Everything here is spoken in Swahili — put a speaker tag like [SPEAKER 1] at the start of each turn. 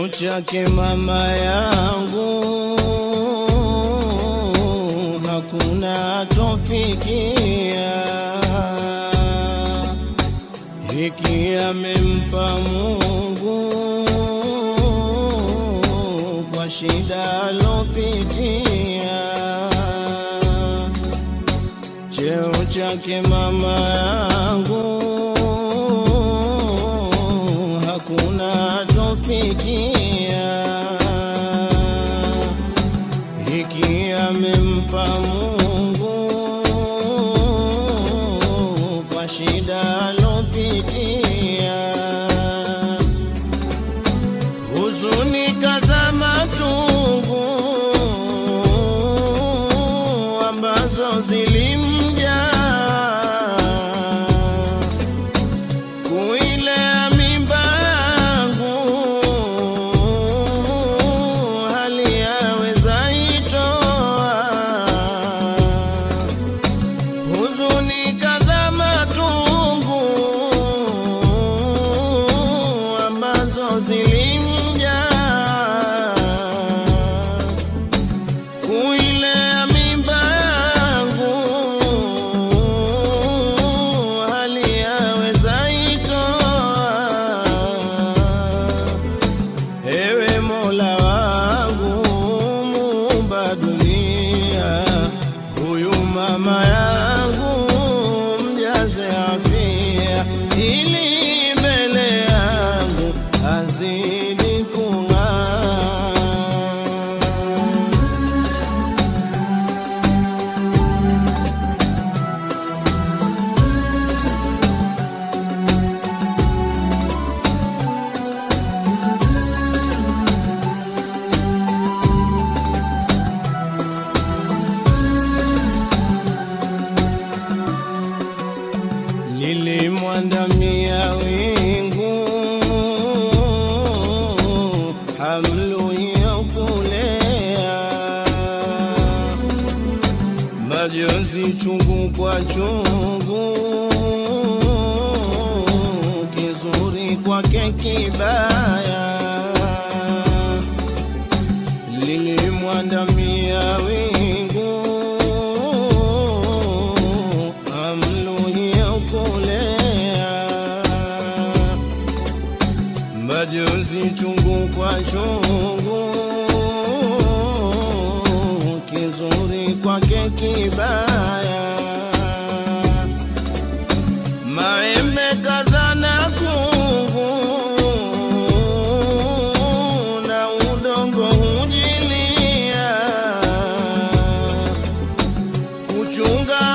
[SPEAKER 1] chake mama yangu hakuna tofikia, hiki amempa Mungu kwa shida alopitia. Cheo chake mama yangu hakuna tofikia, hiki amempa Mungu kwa shida alopitia. Huzuni kadha machungu ambazo zilimja kuilea mimba yangu hali yaweza itoa huzuni kadha matungu ambazo zilimja kuilea mimba yangu hali yaweza itoa Ewe Mola wangu muumba dunia, huyu mama yangu mjaze afia, ili mbele yangu azidi kung'aa. lilimwandamia wingu hamlu ya kulea majonzi chungu kwa chungu kizuri kwake kibaya lilimwandamia wingu amluhia kulea majonzi chungu kwa chungu kizuri kwake kibaya maembe kadha na kungu na udongo hujilia kuchunga